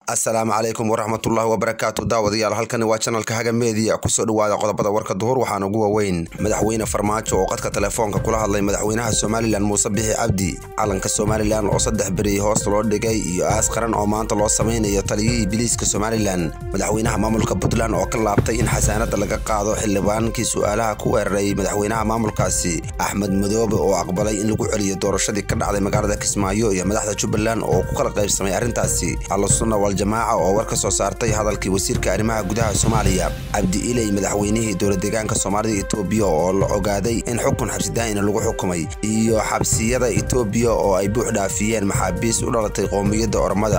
asalaamu calaykum waraxmatullaahi wabarakaatu daawadayaal halkani waa janalka haga media kusoo dhawaada qodobada warka duhur waxaana ugu waaweyn madaxweyne farmaajo oo qadka telefoonka kula hadlay madaxweynaha somalilan muuse bixi cabdi calanka somalilan oo saddex beri hoos loo dhigay iyo aas qaran oo maanta loo samaynayo taliyihii biliiska somalilan madaxweynaha maamulka puntland oo ka laabtay in xasaanada laga qaado xildhibaankii su-aalaha ku weeraray madaxweynaha maamulkaasi axmed madoobe oo aqbalay in lagu celiyo doorashadii ka dhacday magaalada kismaayo iyo madaxda jubbaland oo ku kala qaybsamay arrintaasi alsunna jamaaca oo war ka soo saartay hadalkii wasiirka arrimaha gudaha soomaaliya cabdi iley madaxweynihii dowlad deegaanka soomaalida etoobiya oo la ogaaday in xukun xabsidaa'ina lagu xukumay iyo xabsiyada etoobiya oo ay buux dhaafiyeen maxaabiis u dhalatay qowmiyadda ormada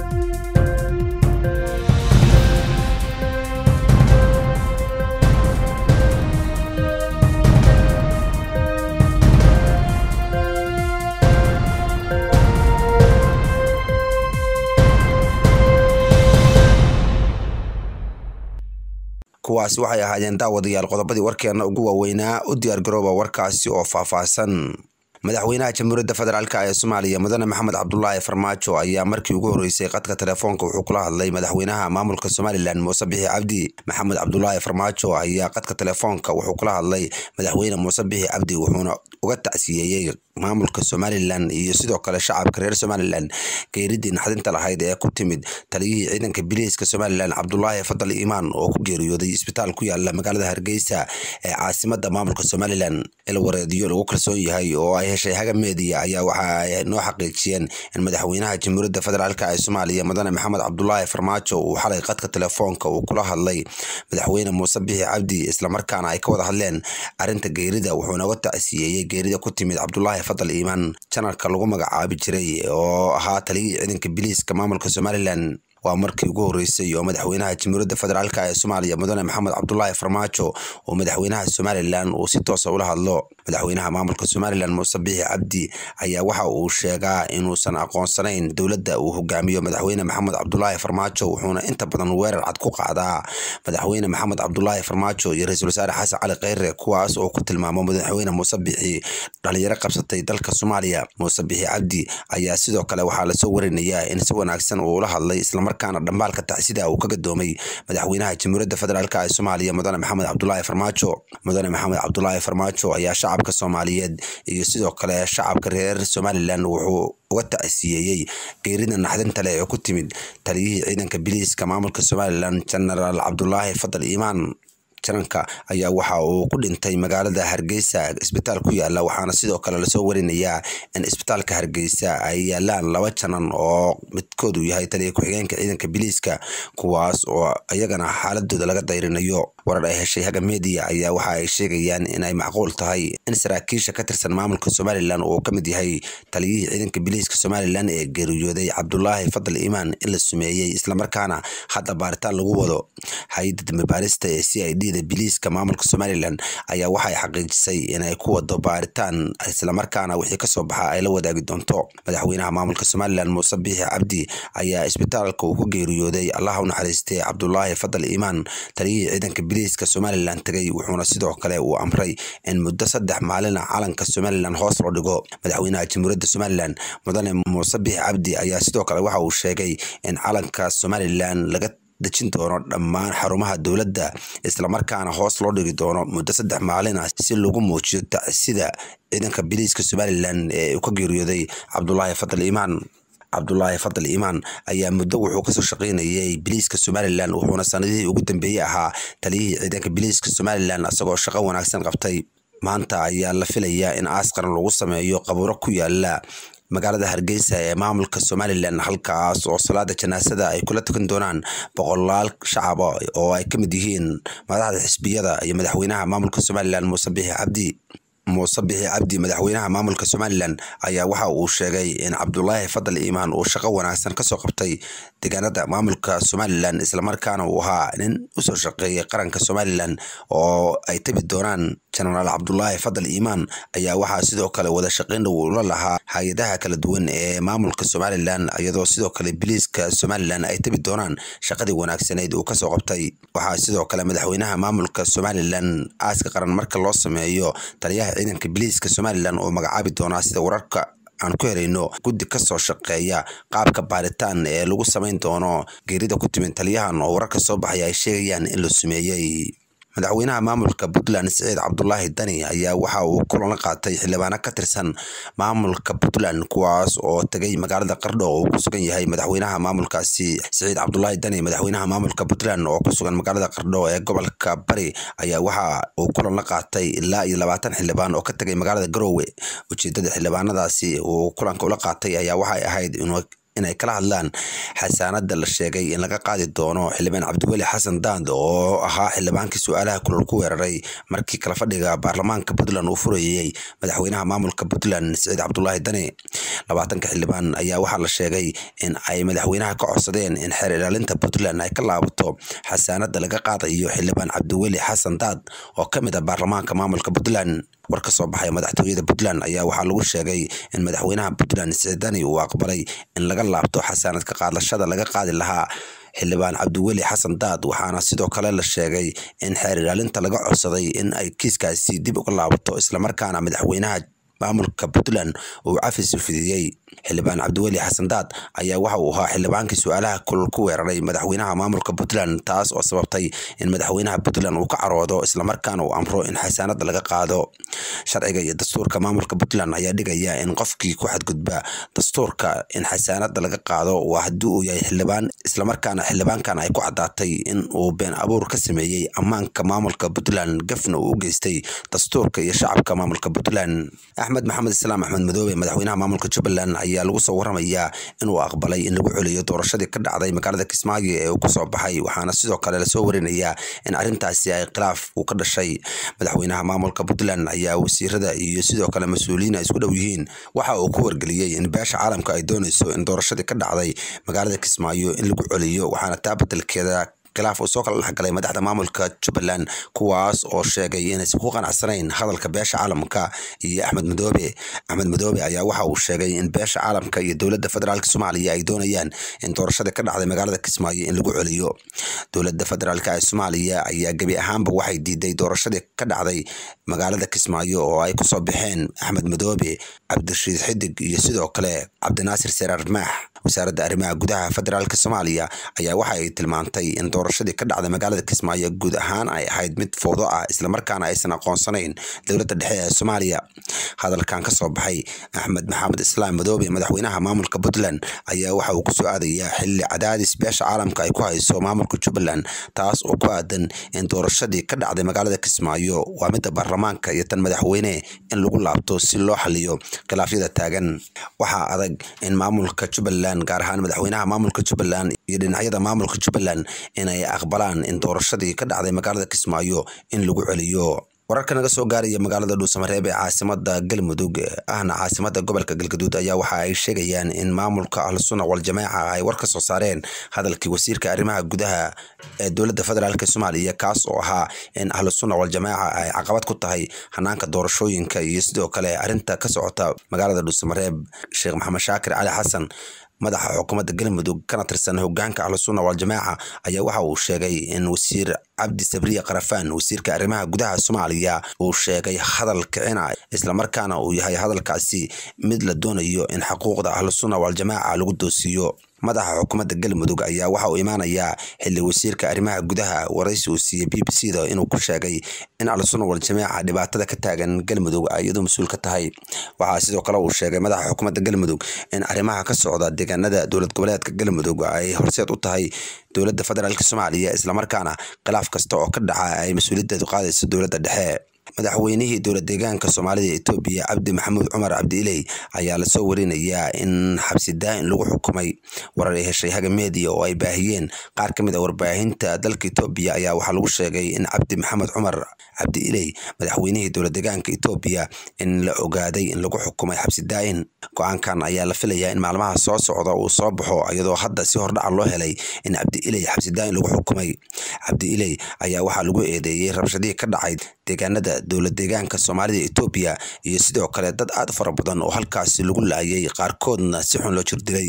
kuwaasi waxay ahaayeen daawadayaal qodobadii warkeena ugu waaweynaa u diyaargarooba warkaasi oo faahfaahsan madaxweynaha jamhuuriyadda federaalk ee soomaaliya mudane maxamed cabdulaahi farmaajo ayaa markii ugu horreysay qadka telefoonka wuxuu kula hadlay madaxweynaha maamulka somalilan muuse bixi cabdi maxamed cabdulaahi farmaajo ayaa qadka telefoonka wuxuu kula hadlay madaxweyne muuse bixi cabdi wuxuuna uga tacsiyeeyey maamulka somalilan iyo sidoo kale shacabka reer somalilan geeridii naxdinta lahayd ee ku timid taliyihii ciidanka biliiska somalilan cabdulaahi fadal iimaan oo ku geeriyooday isbitaal ku yaala magaalada hargeysa ee caasimada maamulka somalilan ilwareedyo lagu kalsoon yahay oo ay heshay haga media ayaa waxa ay noo xaqiijiyeen in madaxweynaha jamhuuriyadda federaalk ee soomaaliya mudane maxamed cabdulaahi farmaajo uu xalay qadka telefoonka uu kula hadlay madaxweyne muuse bixi cabdi islamarkaana ay ka wada hadleen arinta geerida wuxuuna uga tacsiyeeyey geerida ku timid cabdulaahi fadal iimaan janarka lagu magacaabi jiray oo ahaa taliyihii ciidanka biliiska maamulka somalilan waa markii ugu horreysay oo madaxweynaha jamhuuriyadda federaalk ee soomaaliya mudane maxamed cabdulaahi farmaajo oo madaxweynaha somalilan uu si toosa ula hadlo madaxweynaha maamulka somalilan muuse bixi cabdi ayaa waxa uu sheegaa inuusan aqoonsanayn dowladda uu hogaamiyo madaxweyne maxamed cabdulaahi farmaajo wuxuuna inta badan weerar cad ku qaadaa madaxweyne maxamed cabdulaahi farmaajo iyo ra-iisul wasaare xasan cali kheyre kuwaas oo ku tilmaamo madaxweyne muuse bixi dhalinyaro qabsatay dalka soomaaliya muuse bixi cabdi ayaa sidoo kale waxaa lasoo warinayaa in si wanaagsan uu ula hadlay islamar markaana dhambaalka tacsida uu ka gadoomay madaxweynaha jamhuuriyadda federaalk ee soomaaliya mudane maxamed cabdulaahi farmaajo mudane maxamed cabdulaahi farmaajo ayaa shacabka soomaaliyeed iyo sidoo kale shacabka reer somalilan wuxuu uga tacsiyeeyey geerida naxdinta leh ee ku timid taliyihii ciidanka biliiska maamulka somalilan genaraal cabdulaahi fadal iimaan jananka ayaa waxa uu ku dhintay magaalada hargeysa isbitaal ku yaala waxaana sidoo kale lasoo warinayaa in isbitaalka hargeysa ay yaalaan laba janan oo midkoodu yahay taliya ku-xigeenka ciidanka biliiska kuwaas oo iyagana xaaladooda laga dayrinayo warar ay heshay haga media ayaa waxa ay sheegayaan inay macquul tahay in saraakiisha ka tirsan maamulka somalilan uu ka mid yahay taliyihii ciidanka biliiska somalilan ee geeriyooday cabdulaahi fadal iimaan in la sumeeyey islamarkaana hadda baaritaan lagu wado hay-adda dambe baarista ee c i d biliiska maamulka somalilan ayaa waxay xaqiijisay inay ku wado baaritaan islamarkaana wixii kasoo baxa ay la wadaagi doonto madaxweynaha maamulka somalilan muuse biixi cabdi ayaa isbitaalka uu ku geeriyooday allah u naxariistay cabdulaahi fadal iimaan taliyihii ciidanka biliiska somalilan tegay wuxuuna sidoo kale uu amray in muddo saddex maalina calanka somalilan hoos loo dhigo madaxweynaha jamhuuriyadda somalilan mudane muuse biixi cabdi ayaa sidoo kale waxa uu sheegay in calanka somalilan laga dejin doono dhammaan xarumaha dowladda islamarkaana hoos loo dhigi doono muddo saddex maalin ah si lagu muujiyo tacsida ciidanka biliiska somalilan ee uu ka geeriyooday cabdulaahi fadal iimaan cabdulaahi fadal iimaan ayaa muddo wuxuu kasoo shaqaynayay biliiska somalilan wuxuuna sanadihii ugu dambeeyey ahaa taliyihii ciidanka biliiska somalilan isagoo shaqo wanaagsan qabtay maanta ayaa la filayaa in aas qaran lagu sameeyo qabuuro ku yaala magaalada hargeysa ee maamulka somalilan halkaas oo salaada janaasada ay kula tukan doonaan boqolaal shacaba oo ay ka mid yihiin madaxda xisbiyada iyo madaxweynaha maamulka somalilan muuse bixi cabdi muuse bixi cabdi madaxweynaha maamulka somalilan ayaa waxa uu sheegay in cabdulaahi fadal iimaan uu shaqo wanaagsan kasoo qabtay deegaanada maamulka somalilan islamarkaana uu ahaa nin usoo shaqeeyay qaranka somalilan oo ay tabi doonaan jenaraal cabdulaahi fadal iimaan ayaa waxaa sidoo kale wada shaqayn dhow ula lahaa hay-adaha kala duwan ee maamulka somalilan iyadoo sidoo kale biliiska somalilan ay tabi doonaan shaqadii wanaagsanayd uu kasoo qabtay waxaa sidoo kale madaxweynaha maamulka somalilan aaska qaran marka loo sameeyo taliyaha ciidanka biliiska somalilan oo magacaabi doonaa sida wararka aan ku helayno guddi kasoo shaqeeya qaabka baaritaan ee lagu samayn doono geerida ku timid taliyahan oo wararka soo baxaya ay sheegayaan in la sumeeyey madaxweynaha maamulka puntland siciid cabdulaahi dani ayaa waxa uu kulan la qaatay xildhibaano ka tirsan maamulka puntland kuwaas oo tegay magaalada qardho oo uu ku sugan yahay madaxweynaha maamulkaasi siciid cabdulaahi dani madaxweynaha maamulka puntland oo ku sugan magaalada qardho ee gobolka bari ayaa waxa uu kulan la qaatay ilaa iyo labaatan xildhibaan oo ka tegay magaalada garoowe ujeedada xildhibaanadaasi uu kulanka ula qaatay ayaa waxay ahayd inuu inay kala hadlaan xasaanada la sheegay in laga qaadi doono xildhibaan cabdiweli xasan daand oo ahaa xildhibaankii su-aalaha kulol ku weeraray markii kala fadhiga baarlamaanka puntland uu furayey madaxweynaha maamulka puntland siciid cabdulaahi dani labaatanka xildhibaan ayaa waxaa la sheegay in ay madaxweynaha ka codsadeen in xeer ilaalinta puntland ay ka laabato xasaanada laga qaadayo xildhibaan cabdiweli xasan daad oo ka mid ah baarlamaanka maamulka puntland war ka soo baxay madaxtooyada puntland ayaa waxaa lagu sheegay in madaxweynaha puntland siciid dani uu aqbalay in laga laabto xasaanad ka qaadashada laga qaadi lahaa xildhibaan cabdiweli xasan daad waxaana sidoo kale la sheegay in xeer ilaalinta laga codsaday in ay kiiskaasi dib uga laabato islamarkaana madaxweynaha maamulka puntland uu cafis fidiyey xildhibaan cabdiweli xasan daad ayaa waxa uu ahaa xildhibaankii su-aalaha kulol ku weeraray madaxweynaha maamulka puntland taas oo sababtay in madaxweynaha puntland uu ka caroodo islamarkaana uu amro in xasaanada laga qaado sharciga iyo dastuurka maamulka puntland ayaa dhigaya in qofkii ku xadgudba dastuurka in xasaanada laga qaado waa haddii uu yahay xildhibaan islamarkaana xildhibaankan ay ku caddaatay in uu been abuur ka sameeyey ammaanka maamulka puntland gafna uu u geystay dastuurka iyo shacabka maamulka puntland axmed maxamed islaam axmed madoobe madaxweynaha maamulka jubbaland ayaa lagu soo waramayaa inuu aqbalay in lagu celiyo doorashadii ka dhacday magaalada kismaayo ee uu kusoo baxay waxaana sidoo kale lasoo warinayaa in arrintaasi ay khilaaf uu ka dhashay madaxweynaha maamulka puntland ayaa wasiirada iyo sidoo kale mas-uuliyiin ay isku dhow yihiin waxa uu ku wargeliyey in beesha caalamka ay doonayso in doorashadii ka dhacday magaalada kismaayo in lagu celiyo waxaana taa bedelkeeda khilaaf uu soo kala dhexgalay madaxda maamulka jubbaland kuwaas oo sheegay inaysan ku qanacsanayn hadalka beesha caalamka iyo axmed madoobe axmed madoobe ayaa waxa uu sheegay in beesha caalamka iyo dowladda federaalk soomaaliya ay doonayaan in doorashada ka dhacday magaalada kismaayo in lagu celiyo dowladda federaalk ee soomaaliya ayaa gebi ahaanba waxay diiday doorashadii ka dhacday magaalada kismaayo oo ay kusoo baxeen axmed madoobe cabdirashiid xidig iyo sidoo kale cabdinaasir seraar maax wasaaradda arrimaha gudaha federaalk soomaaliya ayaa waxa ay tilmaantay in doorashadii ka dhacday magaalada kismaayo guud ahaan ay ahayd mid fowdo ah islamarkaana aysan aqoonsanayn dowladda dhexe ee soomaaliya hadalkan kasoo baxay axmed maxamed islaam madoobe madaxweynaha maamulka puntland ayaa waxa uu kusoo aadayaa xilli cadaadis beesha caalamka ay ku hayso maamulka jubbaland taas oo ku aadan in doorashadii ka dhacday magaalada kismaayo waa midda baarlamaanka iyo tan madaxweyne in lagu laabto si loo xaliyo khilaafyada taagan waxaa adag in maamulka jubbaland gaar ahaan madaxweynaha maamulka jubbaland iyo dhinacyada maamulka jubbaland inay aqbalaan in doorashadii ka dhacday magaalada kismaayo in lagu celiyo wararka naga soo gaaraya magaalada dhuusamareeb ee caasimada galmudug ahna caasimada gobolka galgaduud ayaa waxa ay sheegayaan in maamulka ahlusunna waljamaaca ay war ka soo saareen hadalkii wasiirka arrimaha gudaha ee dowladda federaalk soomaaliya kaas oo ahaa in ahlusunna waljamaaca ay caqabad ku tahay hanaanka doorashooyinka iyo sidoo kale arrinta ka socota magaalada dhuusamareeb sheekh maxamed shaakir cali xasan madaxa xukuumadda galmudug kana tirsan hogaanka ahlusunna waljamaaca ayaa waxa uu sheegay in wasiir cabdi sabriye karafaan wasiirka arrimaha gudaha soomaaliya uu sheegay hadal kicina islamarkaana uu yahay hadalkaasi mid la doonayo in xuquuqda ahlusunna waljamaaca lagu doosiiyo madaxa xukuumadda galmudug ayaa waxa uu imaanayaa xilli wasiirka arrimaha gudaha waraysi uu siiyey b b c da inuu ku sheegay in ahlusunna waljamaaca dhibaatada ka taagan galmudug ay iyadu mas-uul ka tahay waxaa sidoo kale uu sheegay madaxa xukuumadda galmudug in arrimaha ka socda deegaanada dowlad goboleedka galmudug ay horseed u tahay dowladda federaalk soomaaliya islamarkaana khilaaf kasta oo ka dhaca ay mas-uuliyaddeedu qaadayso dowladda dhexe madaxweynihii dowlad deegaanka soomaalida etoobiya cabdi maxamuud cumar cabdi iley ayaa lasoo warinayaa in xabsi daa-in lagu xukumay warar ay heshay haga media oo ay baahiyeen qaar ka mid a warbaahinta dalka etoobiya ayaa waxaa lagu sheegay in cabdi maxamed cumar cabdi iley madaxweynihii dowlad deegaanka etoobiya in la ogaaday in lagu xukumay xabsi daa-in go-aankan ayaa la filayaa in maalmaha soo socda uu soo baxo iyadoo hadda si hordhaca loo helay in cabdi iley xabsi daa-in lagu xukumay cabdi iley ayaa waxaa lagu eedeeyey rabshadihii ka dhacay deegaanada dowlad deegaanka soomaalida etoobiya iyo sidoo kale dad aad u fara badan oo halkaasi lagu laayay qaarkoodna si xun loo jirdilay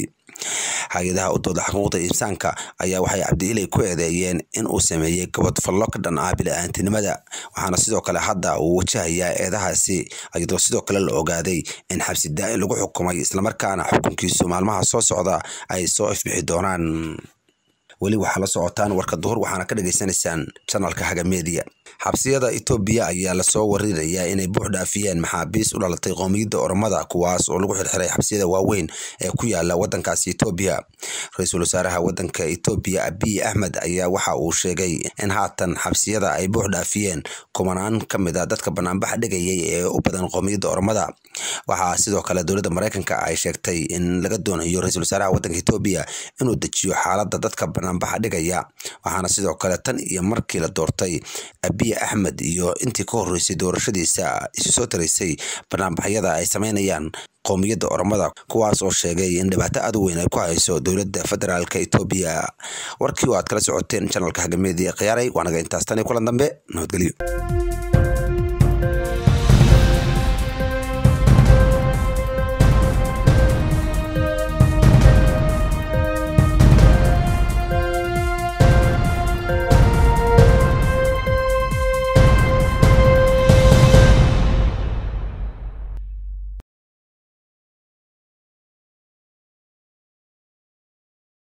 hay-adaha u dooda xuquuqda insaanka ayaa waxay cabdiiley ku eedeeyeen in uu sameeyey gabadfallo ka dhan ah bili-aantinimada waxaana sidoo kale hadda uu wajahayaa eedahaasi iyadoo sidoo kale la ogaaday in xabsi daa-in lagu xukumay islamarkaana xukunkiisu maalmaha soo socda ay soo ifbixi doonaan weli waxaa la socotaan warka duhur waxaana ka dhagaysanaysaan janalka haga media xabsiyada etoobiya ayaa lasoo warinayaa inay buux dhaafiyeen maxaabiis u dhalatay qoomiyadda oromada kuwaas oo lagu xirxiray xabsiyada waaweyn ee ku yaala wadankaasi etoobiya ra-iisul wasaaraha wadanka etoobiya abiy axmed ayaa waxa uu sheegay in haatan xabsiyada ay buux dhaafiyeen kumanaan ka mid a dadka banaanbaxa dhigayay ee u badan qoomiyadda oromada waxaa sidoo kale dowladda mareykanka ay sheegtay in laga doonayo ra-iisul wasaaraha wadanka etoobiya inuu dejiyo xaaladda dadka banaanbaxa dhigaya waxaana sidoo kale tan iyo markii la doortay abiy axmed iyo intii ka horeysay doorashadiisa isu soo taraysay banaanbaxyada ay sameynayaan qoomiyadda oromada kuwaas oo sheegay in dhibaato aad u weyn ay ku hayso dowladda federaalk etoobiya warkii oo aad kala socoteen janalka hagameediya khiyaaray waanaga intaas tan iyo kulan dambe nabadgelyo